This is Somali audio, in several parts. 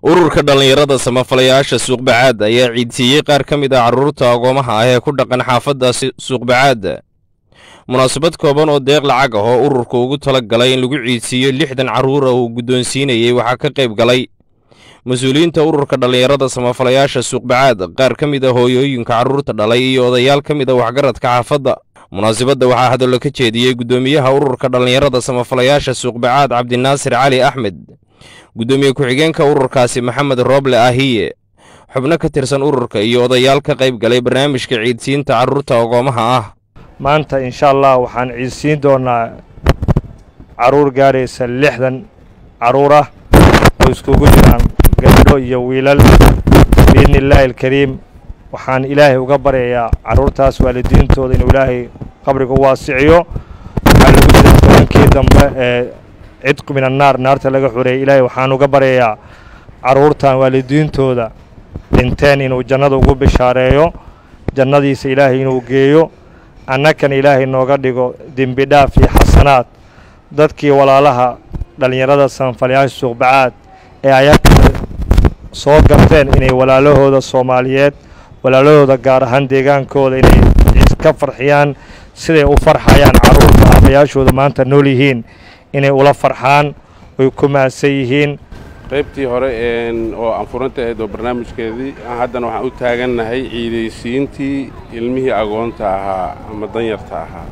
ururka dhallinyarada samafalayaasha suuqbacaad ayaa ciidsiiyey qaar ka mid ah carruurta agoomaha ah ee ku dhaqan xaafaddaasi suuqbacaad munaasabad kooban oo deeq lacag ah oo ururka ugu tala galay in lagu ciidsiiyo lixdan carruur ah uu guddoonsiinayey waxaa ka qayb galay mas-uuliyiinta ururka dhallinyarada samafalayaasha suuqbacaad qaar ka mid a hooyooyinka carruurta dhalay iyo odayaal ka mid a waxgaradka xaafadda munaasabadda waxaa hadallo ka jeediyey guddoomiyaha ururka dhallinyarada samafalayaasha suuqbacaad cabdinaasir cali axmed guddoomiye ku-xigeenka ururkaasi maxamed rooble ahiye xubno ka tirsan ururka iyo odayaal ka qayb galay barnaamijka ciidsiinta carruurta agoomaha ah maanta insha allah waxaan ciidsiin doonaa carruur gaadhaysa lixdan carruur ah oo iskugu jiraan gabdho iyo wiilal biidni illaahi alkariim waxaan ilaahay uga baryayaa carruurtaas waalidiintooda inuu ilaahay qabriga u waasiciyo waxaa lagu jira tobankii dambe ee cidqu min annaar naarta laga xoreeyey ilaahay waxaan uga baryayaa carruurtan waalidiintooda dhinteen inuu jannada ugu bishaareeyo jannadiisa ilaahay inuu geeyo annakana ilaahay nooga dhigo dembi dhaaf iyo xasanaad dadkii walaalaha dhallinyarada sanfalyaasha suuqbacaad ee ayagana soo garteen inay walaalahooda soomaaliyeed walaalahooda gaar ahaan deegaankooda inay iska farxiyaan siday u farxayaan carruurta aabayaashooda maanta nool yihiin inay ula farxaan oy ku mahadsan yihiin qaybtii hore oo aan furanta ahayd oo barnaamijkeedii haddana waxaan u taagannahay ciidaysiintii ilmihii agoonta ahaa ama danyarta ahaa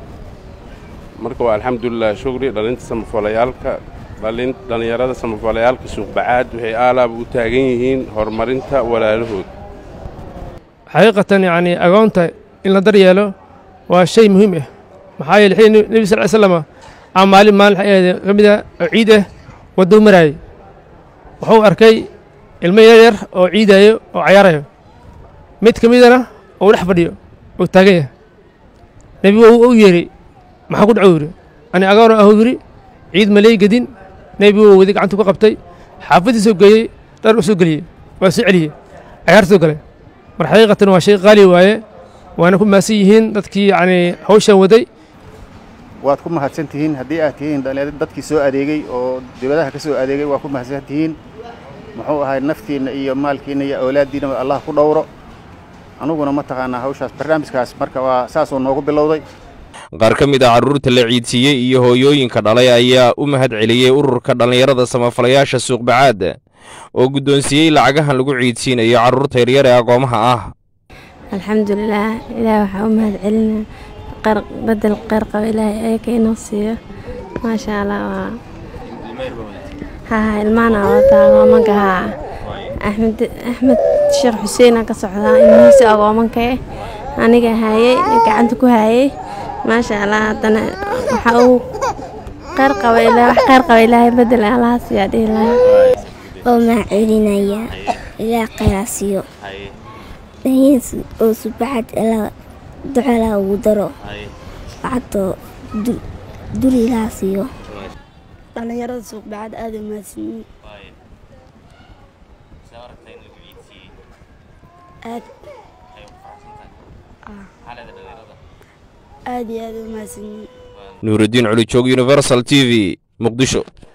marka waa alxamdulilah shugri dhalinta samafalayaalka dhallinyarada samafalayaalka suuqbacaad waxay aalaaba u taagan yihiin horumarinta walaalahood xaqiiqatan yacnii agoonta in la daryeelo waa shay muhiim ah maxaa yeele xilli nebi sal ly slama aa maalin maalin waxay ahayd ka mid ah oo ciid ah waddou maraayey wuxuu arkay ilmo yaryar oo ciidaayo oo cayaarayo mid ka midana uu dhex fadhiyo uu taagan yahay nebigu u yeeray maxaa ku dhaco yidhi ani agoona ahu yidhi ciid maley gedin nebigu wadi gacantu ku qabtay xaafaddiisuu geeyey dhar u soo geliyey waa soo celiyey cayaartuu galay mar xaqiiqatan waa shay qaali waaye waana ku mahadsan yihiin dadkii yacnii hawshan waday waad ku mahadsan tihiin haddii aad tihiin dadkii soo adeegey oo dowladaha ka soo adeegay waa ku mahadsan tihiin muxuu ahay naftiinna iyo maalkiinna iyo awlaaddiinna allah ku dhowro anuguna ma taqaanaa hawshaas barnaamijkaas marka waa saasoo noogu bilowday qaar ka mid ah carruurta la ciidsiiyey iyo hooyooyinka dhalay ayaa u mahad celiyey ururka dhallinyarada samafalayaasha suuqbacaad oo guddoonsiiyey lacagahan lagu ciidsiinayo carruurta yaryar ee agoomaha ah alxamdulilaah ilaah waxaa u mahad celina badel qeyr qaba ilaahay ayaka inoo siiyo maasha allah waa haa ilmaana wataa agoomanka haa axmed axmed sheekh xuseenaa ka socdaa ilmihiisa agoomanka eh aniga haayey gacanta ku haayey maasha allah haddana waxa uu qeyr qaba ilaa wax qeyr qaba ilaahay bedel allaha siiyaa dhihi lahaa oo mahadcelinaya ilaah kheyraa siiyo dhahiis oo subaxad ilaa ducalaa ugu daro lacagtoo duriilaa siiyo dhallinyarada suuqbacad aada u mahadsanyiin aad aad iyo aada u mahadsanyiin nuurudiin culijoog universal t v muqdisho